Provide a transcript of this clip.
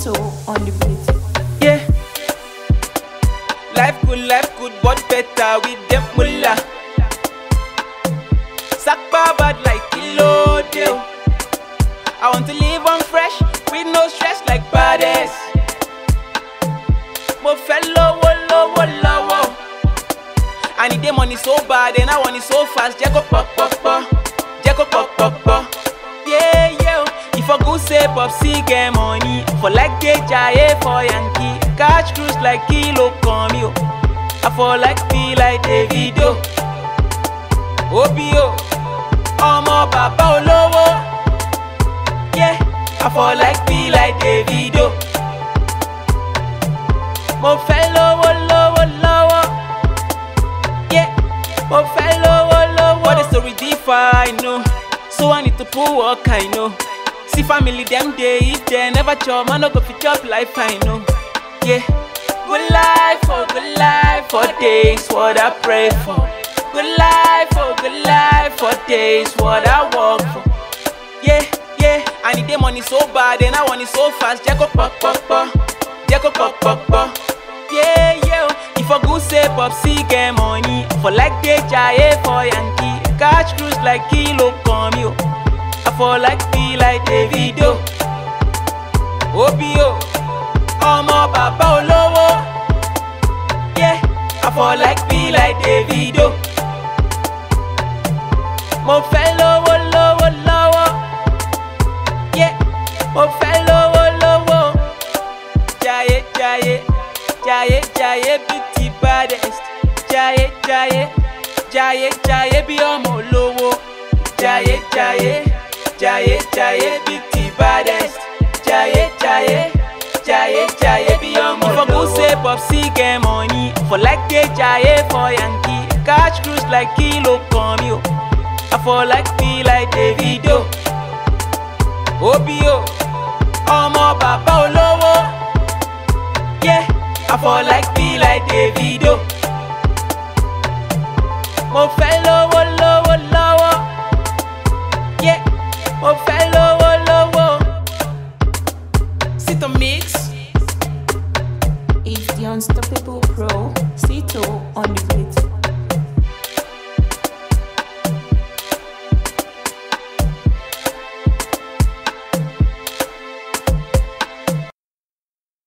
Sito on the beat. Yeah. Life good, life good, but better with them mullah. Sakpa bad like kilo deal. I want to live on fresh with no stress like badass. Mo fẹ́ lówó lówó lọ́wọ́. I need the money so bad and I want it so fast. Jẹ́ kó pọ̀ pọ̀ pọ̀, jẹ́ kó pọ̀ pọ̀ pọ̀. Yeah, yeah. If I go say Popsi get money, for like get jaye for Yankee. Catch cruise like kilo come yo. I for like feel like Davido. Obio, ọmọ bàbá olówó. Yeah, I for like feel like Davido. Mo fẹ́ lówó lówó lọ́wọ́. Yeah, mo fẹ́ lówó lówó. But the story differ, I know. So I need to put work, I know. See family them day if they never chop, man no go fit chop life, I know. Yeah. Good life for good life for days, what I pray for. Good life for good life for days, what I work for. Yeah, yeah. I need the money so bad and I want it so fast. Jẹ́ kó pọ̀ pọ̀ pọ̀, jẹ́ kó pọ̀ pọ̀ pọ̀. Yeah, yeah. If I go say Popsi get money, for like they jaye for Yankee. Catch cruise like kilo come yo. I for like feel like Davido. Obio, ọmọ bàbá olówó. Yeah, I for like feel like Davido. Mo fẹ́ lówó lówó lọ́wọ́. Yeah, mo fẹ́ lówó lówó. Jaye jaye, jaye jaye bí ti baddest. Jaye jaye, jaye jaye bí ọmọ olówó. Jaye jaye, jaye jaye bí ti baddest. Jaye jaye, jaye jaye bí ọmọ olówó. If I go say Popsi get money, for like dey jaye for Yankee. Catch cruise like kilo come yo. I for like feel like Davido. Obio, ọmọ bàbá olówó. Yeah, I for like feel like Davido. Mo fẹ́ lówó lówó lọ́wọ́. Yeah, mo fẹ́ lówó lówó. Sit on mix. It's the unstoppable pro. Sito on the beat.